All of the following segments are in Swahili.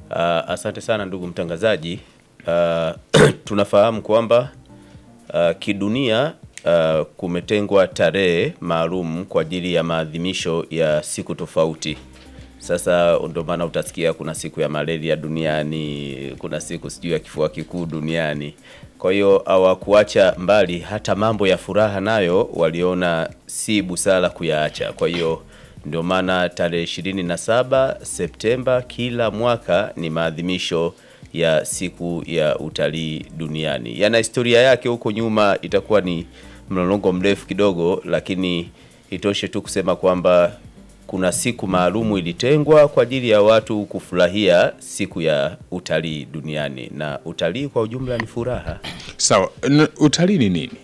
Uh, asante sana ndugu mtangazaji. Uh, tunafahamu kwamba uh, kidunia uh, kumetengwa tarehe maalum kwa ajili ya maadhimisho ya siku tofauti. Sasa ndio maana utasikia kuna siku ya malaria duniani, kuna siku sijui ya kifua kikuu duniani. Kwa hiyo hawakuacha mbali hata mambo ya furaha nayo waliona si busara kuyaacha. Kwa hiyo ndio maana tarehe 27 Septemba kila mwaka ni maadhimisho ya siku ya utalii duniani. Yana historia yake huko nyuma, itakuwa ni mlolongo mrefu kidogo, lakini itoshe tu kusema kwamba kuna siku maalumu ilitengwa kwa ajili ya watu kufurahia siku ya utalii duniani, na utalii kwa ujumla ni furaha. Sawa, n- utalii ni nini?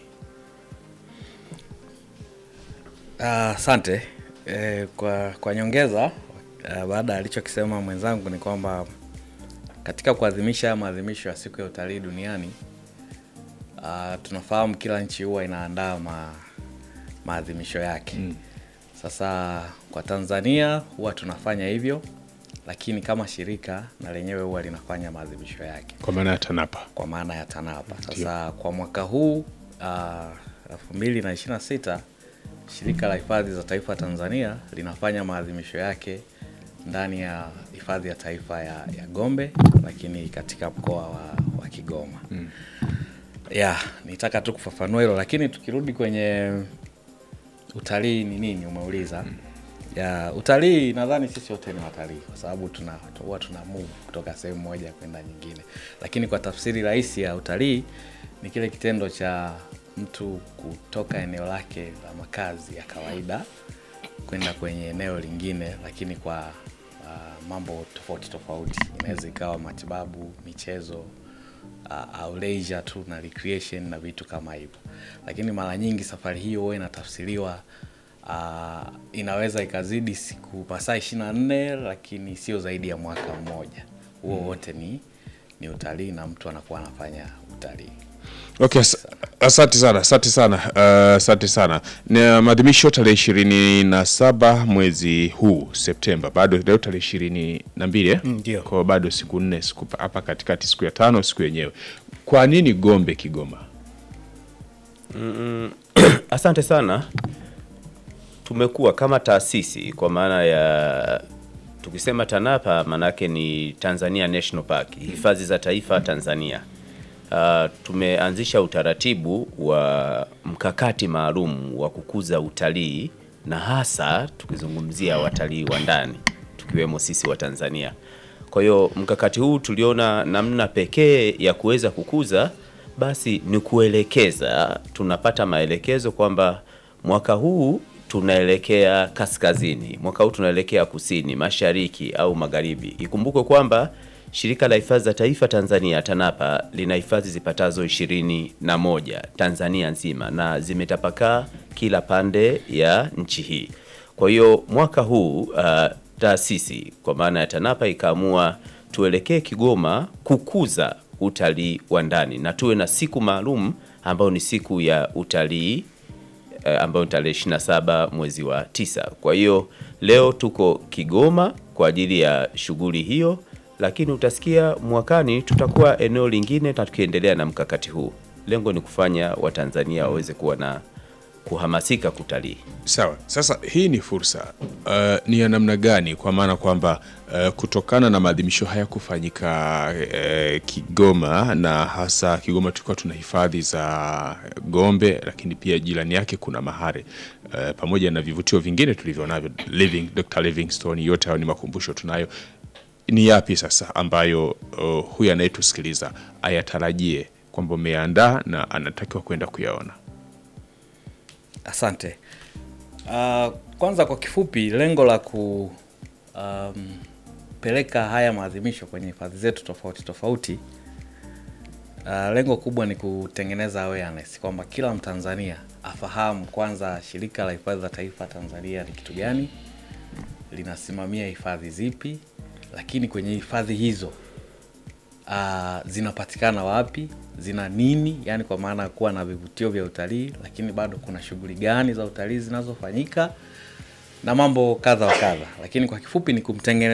Ah, Asante eh, kwa, kwa nyongeza ah, baada ya alichokisema mwenzangu ni kwamba katika kuadhimisha maadhimisho ya siku ya utalii duniani ah, tunafahamu kila nchi huwa inaandaa ma, maadhimisho yake mm. Sasa kwa Tanzania huwa tunafanya hivyo, lakini kama shirika na lenyewe huwa linafanya maadhimisho yake Kwa maana ya TANAPA. kwa maana ya TANAPA. Sasa kwa mwaka huu elfu mbili na ishirini na sita shirika la hifadhi za taifa Tanzania linafanya maadhimisho yake ndani ya hifadhi ya taifa ya, ya Gombe, lakini katika mkoa wa, wa Kigoma mm. ya nitaka tu kufafanua hilo, lakini tukirudi kwenye utalii ni nini umeuliza ya utalii nadhani sisi wote ni watalii kwa sababu tuna huwa tuna move kutoka sehemu moja kwenda nyingine lakini kwa tafsiri rahisi ya utalii ni kile kitendo cha mtu kutoka eneo lake la makazi ya kawaida kwenda kwenye eneo lingine lakini kwa uh, mambo tofauti tofauti inaweza ikawa matibabu michezo uh, au leisure tu na recreation na vitu kama hivyo lakini mara nyingi safari hiyo huwa inatafsiriwa uh, inaweza ikazidi siku masaa ishiri na nne lakini sio zaidi ya mwaka mmoja huo wote ni ni utalii na mtu anakuwa anafanya utalii Okay, as- asante sana, asante sana, uh, asante sana. Na maadhimisho tarehe ishirini na saba mwezi huu Septemba, bado leo tarehe ishirini na mbili eh? Ndio. Kwa bado siku nne, siku hapa katikati, siku ya tano, siku yenyewe. Kwa nini Gombe, Kigoma? Asante sana. Tumekuwa kama taasisi kwa maana ya tukisema TANAPA maanake ni Tanzania National Park, hifadhi za taifa Tanzania. Uh, tumeanzisha utaratibu wa mkakati maalum wa kukuza utalii na hasa tukizungumzia watalii wa ndani tukiwemo sisi wa Tanzania. Kwa hiyo mkakati huu tuliona namna pekee ya kuweza kukuza basi ni kuelekeza, tunapata maelekezo kwamba mwaka huu tunaelekea kaskazini, mwaka huu tunaelekea kusini, mashariki au magharibi. Ikumbukwe kwamba shirika la hifadhi za taifa Tanzania TANAPA lina hifadhi zipatazo ishirini na moja Tanzania nzima na zimetapakaa kila pande ya nchi hii. Kwa hiyo mwaka huu uh, taasisi kwa maana ya TANAPA ikaamua tuelekee Kigoma kukuza utalii wa ndani na tuwe na siku maalum ambayo ni siku ya utalii eh, ambayo ni tarehe 27 mwezi wa tisa. Kwa hiyo leo tuko Kigoma kwa ajili ya shughuli hiyo, lakini utasikia mwakani tutakuwa eneo lingine na tukiendelea na mkakati huu. Lengo ni kufanya Watanzania waweze kuwa na kuhamasika kutalii. Sawa, sasa hii ni fursa uh, ni ya namna gani? Kwa maana kwamba uh, kutokana na maadhimisho haya kufanyika uh, Kigoma na hasa Kigoma tulikuwa tuna hifadhi za Gombe, lakini pia jirani yake kuna Mahare uh, pamoja na vivutio vingine tulivyo navyo Living, Dr. Livingstone, yote hayo ni makumbusho tunayo. Ni yapi sasa ambayo uh, huyu anayetusikiliza ayatarajie kwamba umeandaa na anatakiwa kwenda kuyaona? Asante. Uh, kwanza kwa kifupi, lengo la ku um, peleka haya maadhimisho kwenye hifadhi zetu tofauti tofauti, uh, lengo kubwa ni kutengeneza awareness kwamba kila Mtanzania afahamu kwanza shirika la hifadhi za taifa Tanzania ni kitu gani, linasimamia hifadhi zipi, lakini kwenye hifadhi hizo uh, zinapatikana wapi, zina nini, yani kwa maana ya kuwa na vivutio vya utalii, lakini bado kuna shughuli gani za utalii zinazofanyika na mambo kadha wa kadha, lakini kwa kifupi ni kumtengeneza